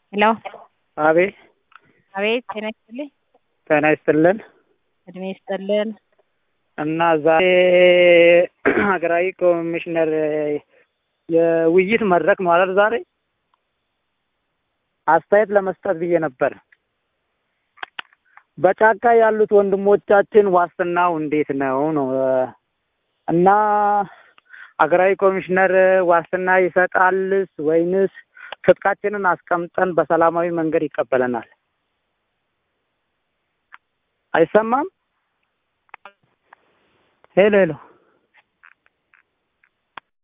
ሄሎ አቤት አቤት ጤና ይስጥልኝ ጤና ይስጥልን እድሜ ይስጥልን እና ዛሬ ሀገራዊ ኮሚሽነር የውይይት መድረክ ነው አይደል ዛሬ አስተያየት ለመስጠት ብዬ ነበር በጫካ ያሉት ወንድሞቻችን ዋስትናው እንዴት ነው ነው እና ሀገራዊ ኮሚሽነር ዋስትና ይሰጣልስ ወይንስ ትጥቃችንን አስቀምጠን በሰላማዊ መንገድ ይቀበለናል? አይሰማም? ሄሎ ሄሎ